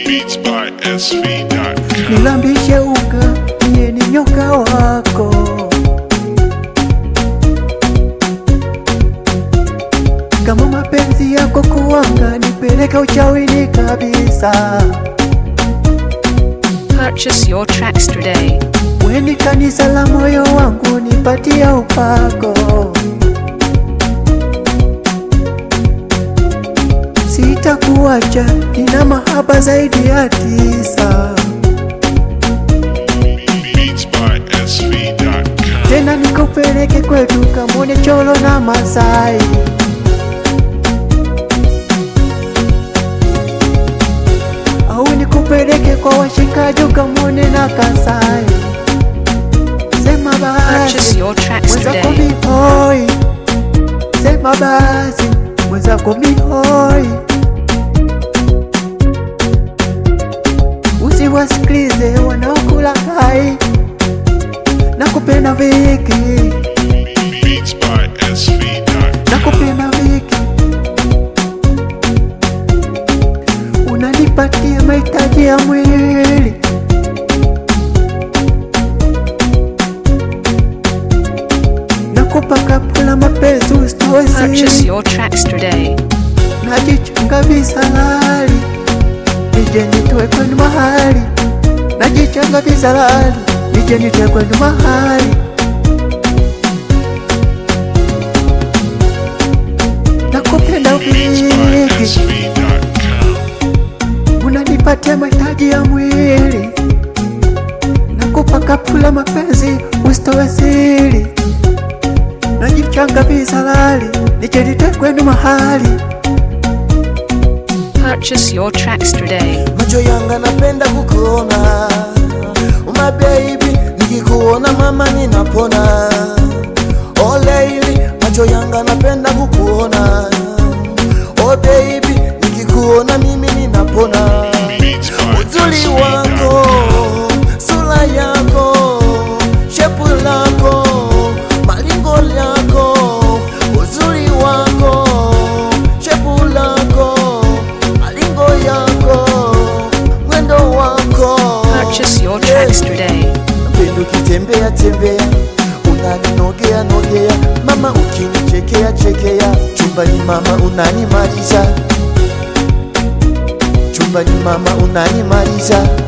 Beats by SV.com. nilambishe unga niye ni nyoka wako kama mapenzi yako kuwanga nipeleka uchawini kabisa Purchase your tracks today. weni kanisa la moyo wangu nipatia upako sitakuacha nina mahaba zaidi ya tisa Beats by SV.com. tena nikupeleke kwetu kamone cholo na Masai au nikupeleke kwa washikaji ukamone na Kasai. Sema Purchase basi your tracks mwenzako today. mihoi, sema basi mwenzako mihoi, usiwasikilize wanaokula hai na kupenda viki Beats by SV.com. nakupenda viki, unanipatia mahitaji ya mwili, nakupa kapula mapenzi Purchase usitowesi, your tracks today. najichunga visalali, nije nitoe kwenu mahali, najichanga visalali, nije nitoe kwenu mahali nakupenda Beats by viki SV.com. unanipatia mahitaji ya mwili, nakupa kapula mapenzi usitowe siri, najichanga visalali nijelite kwenu mahali Purchase your tracks today. macho yanga napenda kukuona my baby nikikuona mama ninapona oh lady macho yanga napenda kukuona oh baby nikikuona mimi ninapona Beats by uzuri wako SV.com. sura yako shepu lako malingo yako uzuri wako shepu lako malingo yako mwendo wako Purchase your tracks today. pendo ukitembea tembea unaninogea nogea mama ukinichekea chekea chumbani mama unanimaliza chumbani mama unanimaliza